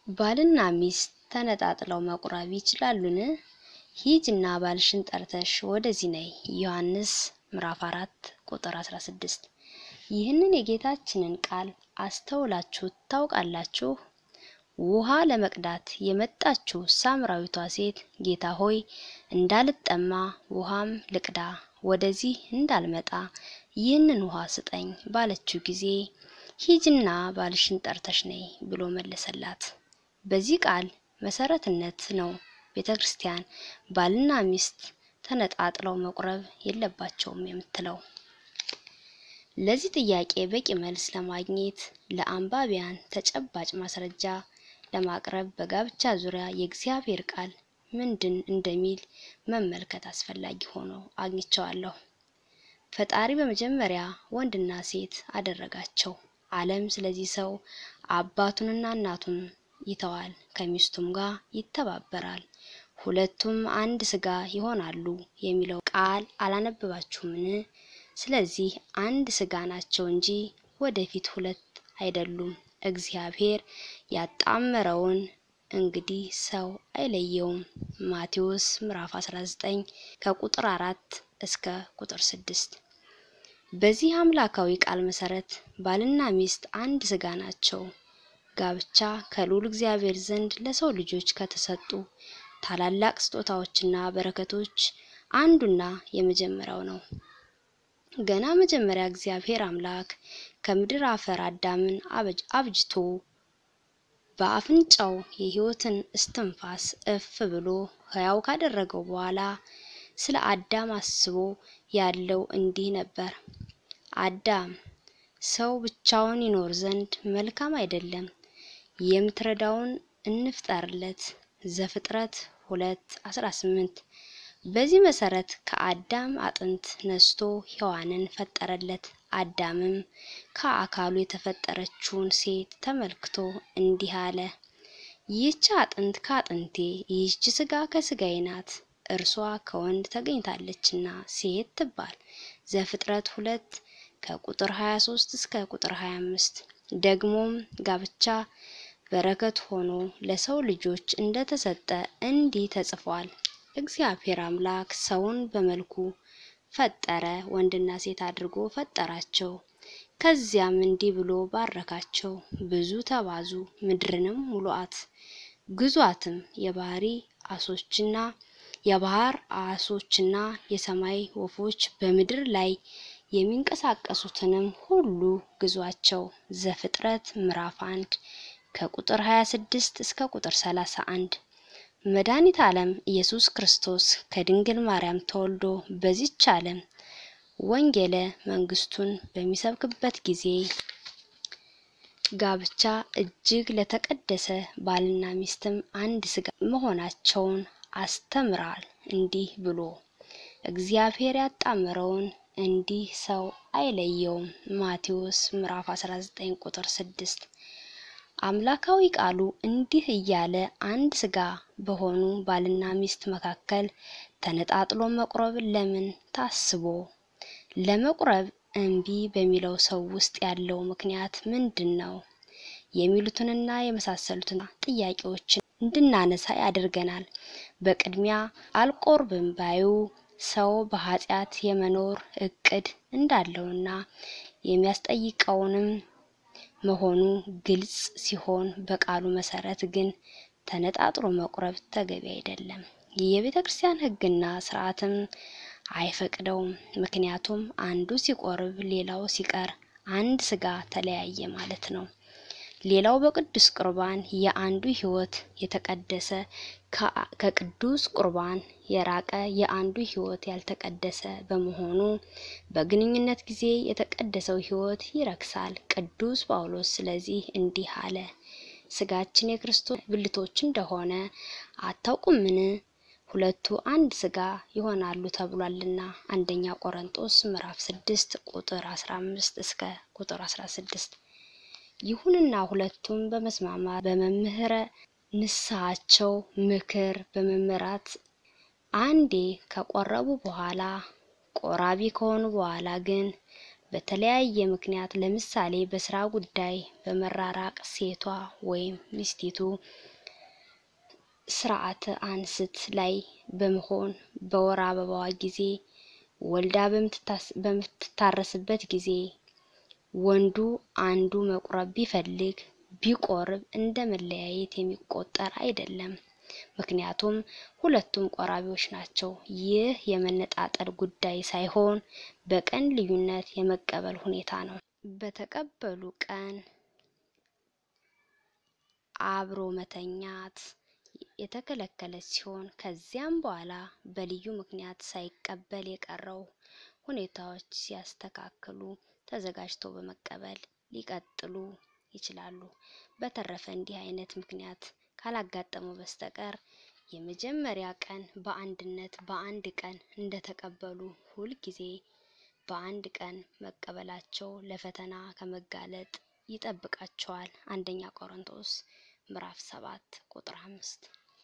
ባልና ሚስት ተነጣጥለው መቁረብ ይችላሉን? ሂጅና ባልሽን ጠርተሽ ወደዚህ ነይ። ዮሐንስ ምዕራፍ 4 ቁጥር 16። ይህንን የጌታችንን ቃል አስተውላችሁ ታውቃላችሁ? ውሃ ለመቅዳት የመጣችው ሳምራዊቷ ሴት ጌታ ሆይ እንዳልጠማ ውሃም ልቅዳ ወደዚህ እንዳልመጣ ይህንን ውሃ ስጠኝ ባለችው ጊዜ ሂጅና ባልሽን ጠርተሽ ነይ ብሎ መለሰላት። በዚህ ቃል መሰረትነት ነው ቤተ ክርስቲያን ባልና ሚስት ተነጣጥለው መቁረብ የለባቸውም የምትለው። ለዚህ ጥያቄ በቂ መልስ ለማግኘት ለአንባቢያን ተጨባጭ ማስረጃ ለማቅረብ በጋብቻ ዙሪያ የእግዚአብሔር ቃል ምንድን እንደሚል መመልከት አስፈላጊ ሆኖ አግኝቸዋለሁ። ፈጣሪ በመጀመሪያ ወንድና ሴት አደረጋቸው። ዓለም ስለዚህ ሰው አባቱንና እናቱን ይተዋል፣ ከሚስቱም ጋር ይተባበራል፣ ሁለቱም አንድ ስጋ ይሆናሉ የሚለው ቃል አላነበባችሁምን? ስለዚህ አንድ ስጋ ናቸው እንጂ ወደፊት ሁለት አይደሉም። እግዚአብሔር ያጣመረውን እንግዲህ ሰው አይለየውም። ማቴዎስ ምዕራፍ 19 ከቁጥር 4 እስከ ቁጥር 6። በዚህ አምላካዊ ቃል መሰረት ባልና ሚስት አንድ ስጋ ናቸው። ጋብቻ ከልዑል እግዚአብሔር ዘንድ ለሰው ልጆች ከተሰጡ ታላላቅ ስጦታዎችና በረከቶች አንዱና የመጀመሪያው ነው። ገና መጀመሪያ እግዚአብሔር አምላክ ከምድር አፈር አዳምን አብጅቶ በአፍንጫው የሕይወትን እስትንፋስ እፍ ብሎ ሕያው ካደረገው በኋላ ስለ አዳም አስቦ ያለው እንዲህ ነበር። አዳም ሰው ብቻውን ይኖር ዘንድ መልካም አይደለም፣ የምትረዳውን እንፍጠርለት። ዘፍጥረት ሁለት አስራ ስምንት በዚህ መሰረት ከአዳም አጥንት ነስቶ ሔዋንን ፈጠረለት። አዳምም ከአካሉ የተፈጠረችውን ሴት ተመልክቶ እንዲህ አለ፣ ይህች አጥንት ከአጥንቴ፣ ይህች ስጋ ከስጋዬ ናት፣ እርሷ ከወንድ ተገኝታለችና ሴት ትባል። ዘፍጥረት ሁለት ከቁጥር 23 እስከ ቁጥር 25። ደግሞም ጋብቻ በረከት ሆኖ ለሰው ልጆች እንደተሰጠ እንዲህ ተጽፏል። እግዚአብሔር አምላክ ሰውን በመልኩ ፈጠረ፣ ወንድና ሴት አድርጎ ፈጠራቸው። ከዚያም እንዲህ ብሎ ባረካቸው፣ ብዙ ተባዙ፣ ምድርንም ሙሉአት፣ ግዟትም፣ የባህሪ አሶችና የባህር አሶችና የሰማይ ወፎች በምድር ላይ የሚንቀሳቀሱትንም ሁሉ ግዟቸው። ዘፍጥረት ምዕራፍ አንድ ከቁጥር 26 እስከ ቁጥር 31 መድኃኒት ዓለም ኢየሱስ ክርስቶስ ከድንግል ማርያም ተወልዶ በዚች ዓለም ወንጌለ መንግስቱን በሚሰብክበት ጊዜ ጋብቻ እጅግ ለተቀደሰ ባልና ሚስትም አንድ ስጋ መሆናቸውን አስተምራል። እንዲህ ብሎ እግዚአብሔር ያጣመረውን እንዲህ ሰው አይለየውም። ማቴዎስ ምዕራፍ 19 ቁጥር 6 አምላካዊ ቃሉ እንዲህ እያለ አንድ ስጋ በሆኑ ባልና ሚስት መካከል ተነጣጥሎ መቁረብ ለምን ታስቦ? ለመቁረብ እምቢ በሚለው ሰው ውስጥ ያለው ምክንያት ምንድን ነው? የሚሉትንና የመሳሰሉትን ጥያቄዎችን እንድናነሳ ያደርገናል። በቅድሚያ አልቆርብም ባዩ ሰው በኃጢአት የመኖር እቅድ እንዳለውና የሚያስጠይቀውንም መሆኑ ግልጽ ሲሆን በቃሉ መሰረት ግን ተነጣጥሮ መቁረብ ተገቢ አይደለም። የቤተ ክርስቲያን ሕግና ስርዓትም አይፈቅደውም። ምክንያቱም አንዱ ሲቆርብ ሌላው ሲቀር አንድ ስጋ ተለያየ ማለት ነው። ሌላው በቅዱስ ቁርባን የአንዱ ሕይወት የተቀደሰ ከቅዱስ ቁርባን የራቀ የአንዱ ሕይወት ያልተቀደሰ በመሆኑ በግንኙነት ጊዜ የተቀደሰው ሕይወት ይረክሳል። ቅዱስ ጳውሎስ ስለዚህ እንዲህ አለ፣ ስጋችን የክርስቶስ ብልቶች እንደሆነ አታውቁምን? ሁለቱ አንድ ስጋ ይሆናሉ ተብሏልና። አንደኛ ቆሮንጦስ ምዕራፍ 6 ቁጥር 15 እስከ ቁጥር 16። ይሁንና ሁለቱም በመስማማት በመምህረ ንስሐቸው ምክር በመመራት አንዴ ከቆረቡ በኋላ ቆራቢ ከሆኑ በኋላ ግን በተለያየ ምክንያት ለምሳሌ በስራ ጉዳይ በመራራቅ ሴቷ ወይም ሚስቲቱ ስርዓተ አንስት ላይ በመሆን በወር አበባዋ ጊዜ ወልዳ በምትታረስበት ጊዜ ወንዱ አንዱ መቁረብ ቢፈልግ ቢቆርብ እንደ መለያየት የሚቆጠር አይደለም። ምክንያቱም ሁለቱም ቆራቢዎች ናቸው። ይህ የመነጣጠል ጉዳይ ሳይሆን በቀን ልዩነት የመቀበል ሁኔታ ነው። በተቀበሉ ቀን አብሮ መተኛት የተከለከለች ሲሆን ከዚያም በኋላ በልዩ ምክንያት ሳይቀበል የቀረው ሁኔታዎች ሲያስተካክሉ ተዘጋጅተው በመቀበል ሊቀጥሉ ይችላሉ። በተረፈ እንዲህ አይነት ምክንያት ካላጋጠመው በስተቀር የመጀመሪያ ቀን በአንድነት በአንድ ቀን እንደተቀበሉ ሁልጊዜ በአንድ ቀን መቀበላቸው ለፈተና ከመጋለጥ ይጠብቃቸዋል። አንደኛ ቆሮንቶስ ምዕራፍ ሰባት ቁጥር አምስት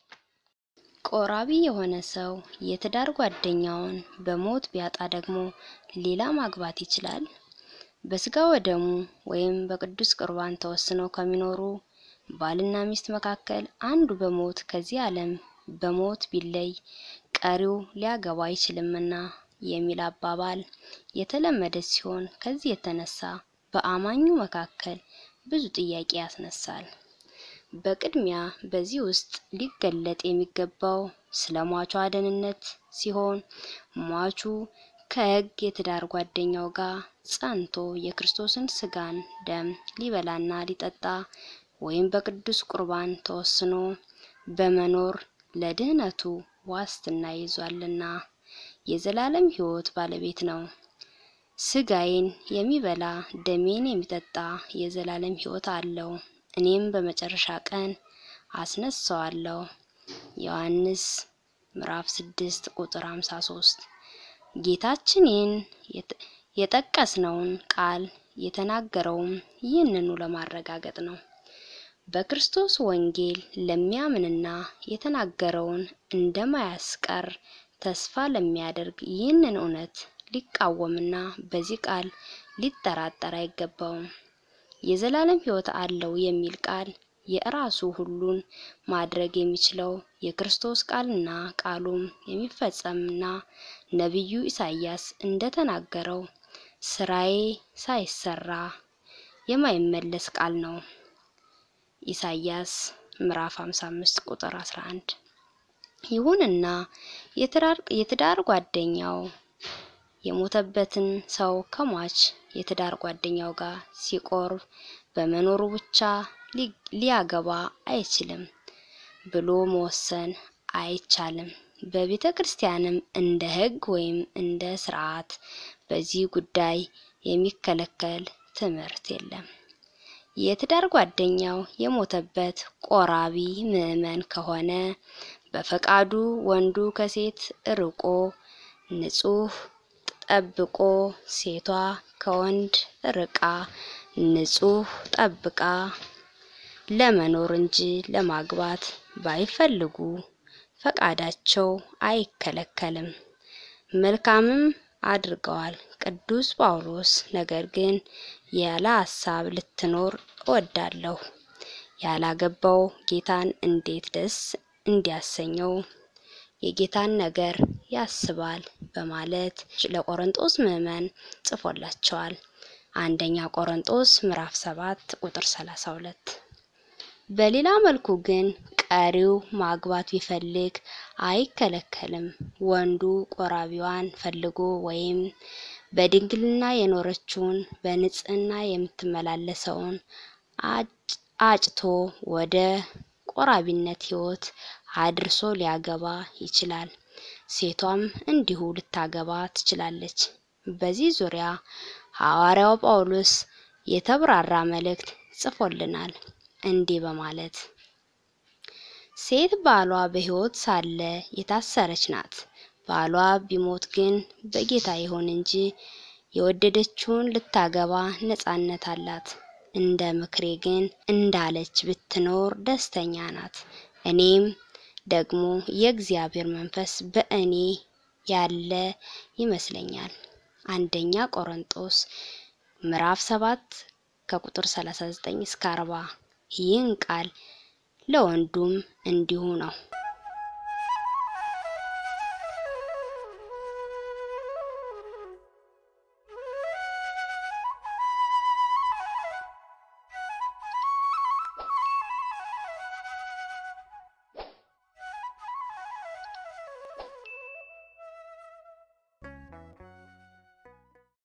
ቆራቢ የሆነ ሰው የትዳር ጓደኛውን በሞት ቢያጣ ደግሞ ሌላ ማግባት ይችላል? በስጋ ወደሙ ወይም በቅዱስ ቁርባን ተወስነው ከሚኖሩ ባልና ሚስት መካከል አንዱ በሞት ከዚህ ዓለም በሞት ቢለይ ቀሪው ሊያገባ አይችልምና የሚል አባባል የተለመደ ሲሆን ከዚህ የተነሳ በአማኙ መካከል ብዙ ጥያቄ ያስነሳል። በቅድሚያ በዚህ ውስጥ ሊገለጥ የሚገባው ስለ ሟቿ ደህንነት ሲሆን ሟቹ ከሕግ የትዳር ጓደኛው ጋር ጸንቶ የክርስቶስን ስጋን ደም ሊበላና ሊጠጣ ወይም በቅዱስ ቁርባን ተወስኖ በመኖር ለድህነቱ ዋስትና ይዟልና የዘላለም ሕይወት ባለቤት ነው። ስጋዬን የሚበላ ደሜን የሚጠጣ የዘላለም ሕይወት አለው፣ እኔም በመጨረሻ ቀን አስነሳዋለሁ። ዮሐንስ ምዕራፍ 6 ቁጥር 53 ጌታችን ይህን የጠቀስነውን ቃል የተናገረውም ይህንኑ ለማረጋገጥ ነው። በክርስቶስ ወንጌል ለሚያምንና የተናገረውን እንደማያስቀር ተስፋ ለሚያደርግ ይህንን እውነት ሊቃወምና በዚህ ቃል ሊጠራጠር አይገባውም። የዘላለም ሕይወት አለው የሚል ቃል የራሱ ሁሉን ማድረግ የሚችለው የክርስቶስ ቃልና ቃሉም የሚፈጸምና ነቢዩ ኢሳይያስ እንደተናገረው ስራዬ ሳይሰራ የማይመለስ ቃል ነው። ኢሳይያስ ምዕራፍ 55 ቁጥር 11። ይሁንና የትዳር ጓደኛው የሞተበትን ሰው ከሟች የትዳር ጓደኛው ጋር ሲቆርብ በመኖሩ ብቻ ሊያገባ አይችልም ብሎ መወሰን አይቻልም። በቤተ ክርስቲያንም እንደ ሕግ ወይም እንደ ስርዓት በዚህ ጉዳይ የሚከለከል ትምህርት የለም። የትዳር ጓደኛው የሞተበት ቆራቢ ምዕመን ከሆነ በፈቃዱ ወንዱ ከሴት ርቆ ንጹሕ ጠብቆ ሴቷ ከወንድ ርቃ ንጹሕ ጠብቃ ለመኖር እንጂ ለማግባት ባይፈልጉ ፈቃዳቸው አይከለከልም፣ መልካምም አድርገዋል። ቅዱስ ጳውሎስ ነገር ግን ያለ ሐሳብ ልትኖር እወዳለሁ፣ ያላገባው ጌታን እንዴት ደስ እንዲያሰኘው የጌታን ነገር ያስባል በማለት ለቆሮንጦስ ምዕመን ጽፎላቸዋል። አንደኛ ቆሮንጦስ ምዕራፍ 7 ቁጥር 32። በሌላ መልኩ ግን ቀሪው ማግባት ቢፈልግ አይከለከልም። ወንዱ ቆራቢዋን ፈልጎ ወይም በድንግልና የኖረችውን በንጽህና የምትመላለሰውን አጭቶ ወደ ቆራቢነት ሕይወት አድርሶ ሊያገባ ይችላል። ሴቷም እንዲሁ ልታገባ ትችላለች። በዚህ ዙሪያ ሐዋርያው ጳውሎስ የተብራራ መልእክት ጽፎልናል እንዲህ በማለት ሴት ባሏ በሕይወት ሳለ የታሰረች ናት። ባሏ ቢሞት ግን በጌታ ይሁን እንጂ የወደደችውን ልታገባ ነጻነት አላት። እንደ ምክሬ ግን እንዳለች ብትኖር ደስተኛ ናት። እኔም ደግሞ የእግዚአብሔር መንፈስ በእኔ ያለ ይመስለኛል። አንደኛ ቆሮንጦስ ምዕራፍ 7 ከቁጥር 39 እስከ 40 ይህን ቃል ለወንዱም እንዲሁ ነው።